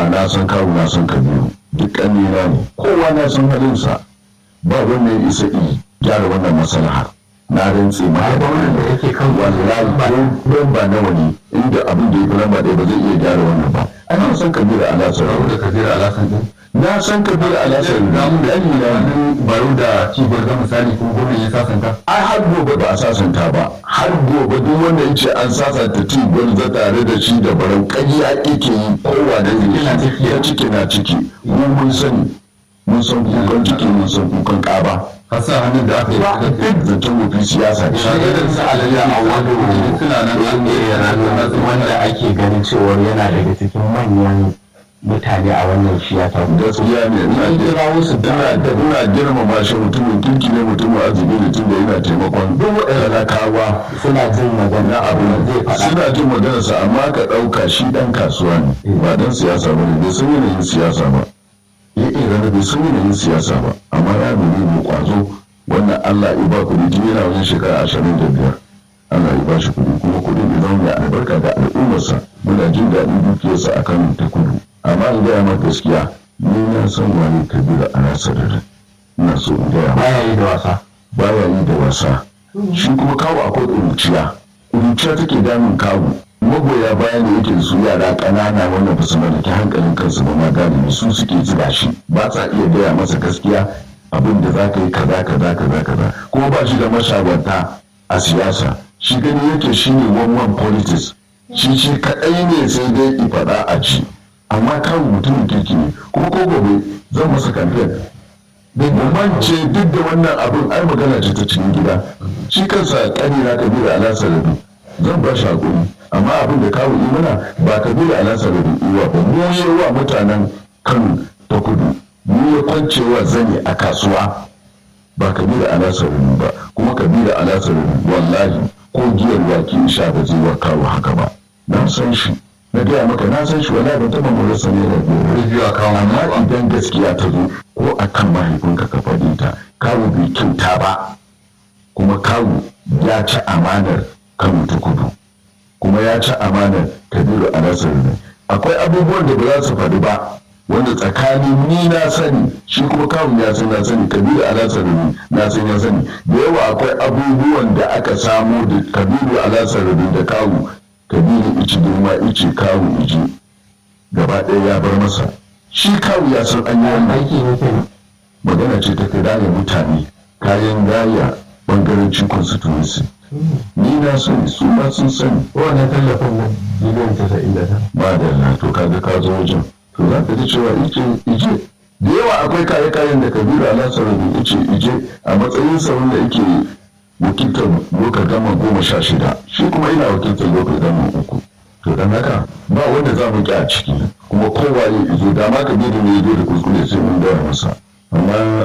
cewa na san kawo na san kabiru duk ƙanina ne kowa na san halinsa ba wanda ya isa i gyara wannan maslahar na rantse ma ba wannan da yake kan wallahi ko ba nawa ne inda abin da ya fi lamba ɗaya ba zai iya gyara wannan ba ana san kabiru alasar da kabir alasan din na san kabiru alasar na mun da ɗanina ne wannan baro da cibiyar ga misali kuma gwamnati ya sasanta ai har gobe ba a sasanta ba har gobe duk wanda ya ce an sasanta ti gwanza tare da shi da barau ƙarya ake yi kowa da Ciki na ne ciki. ya ciki na ciki mu mun sani mun san kukan ciki mun san kukan ƙaba har sa hannun da aka yi ba duk zancen mafi siyasa ne shagarar sa alayya a wado suna nan an ne wanda ake ganin cewar yana daga cikin manyan mutane a wannan shiyasa gaskiya ne ina An kira wasu ina da ina girmama shi mutumin kirki ne mutumin arziki ne tunda yana taimakon duk waɗanda kawa suna jin magana na abu zai faɗa suna jin maganarsa amma ka ɗauka shi ɗan kasuwa ne ba dan siyasa ba ne bai san yanayin siyasa ba ya iya bai san yanayin siyasa ba amma ya nuna mai kwazo wannan Allah ya ba kuɗi tun yana wajen shekara ashirin da biyar Allah ya ba shi kuɗi kuma kuɗin ya zama mai albarka ga al'ummarsa muna jin daɗin dukiyarsa a kan ta kudu amma in gaya ma gaskiya ni na san wani kabila a nasarar ina so in gaya ma baya yi da wasa baya yi da wasa shi kuma kawo akwai ƙuruciya ƙuruciya take damun kawo magoya bayan da yake da su yara ƙanana wannan ba su mallaki hankalin kansu ba ma galibi su suke zuba shi ba sa iya gaya masa gaskiya abin da za ka yi kaza kaza kaza kaza kuma ba shi da mashawarta a siyasa shi gani yake shi ne one one politics shi shi kaɗai ne sai dai i faɗa a ci amma kawo mutumin kirki ne kuma ko gobe zan masa kamfen bambance duk da wannan abin ai magana ce ta cikin gida shi kansa kanina kabila alasa da du zan ba shi hakuri amma abin da kawo imana ba kabila alasa da du uwa ba mu yi wa mutanen kan ta kudu mu ya kwancewa zane a kasuwa ba kabila alasa da du ba kuma kabila alasa da du wallahi ko giyar waki sha ba zai wa kawo haka ba na san shi na gaya maka na san shi wallahi ban taɓa mu rasa ne da gobe biyu a kawo amma idan gaskiya ta zo ko a kan mahaifinka ka faɗi ta kawu bai kyauta ba kuma kawu ya ci amanar kano ta kudu kuma ya ci amanar kabiru a nasar ne akwai abubuwan da ba za su faɗi ba wanda tsakanin ni na sani shi kuma kawun ya san na sani kabiru a nasar ne na san ya sani da yawa akwai abubuwan da aka samo da kabiru a nasar ne da kawu kabiru ici girma ici kawu iji gaba ɗaya ya bar masa shi kawu ya san an yi wannan aiki ne ke magana ce ta kai raya mutane kayan raya bangarancin constituency ni na sani su ma sun sani wannan tallafin nan biliyan casa'in da tara ba da na to kaga ka zo wajen to za ka ji cewa ije ije da yawa akwai kaye kayan da kabiru alasar da ice ije a matsayin sa wanda yake wakiltar lokal gama goma sha shida shi kuma ina wakiltar lokal gama uku to dan haka ba wanda za mu ki a ciki kuma kowa ya izo dama kabiru ne ya zo da kuskure sai mun gaya masa amma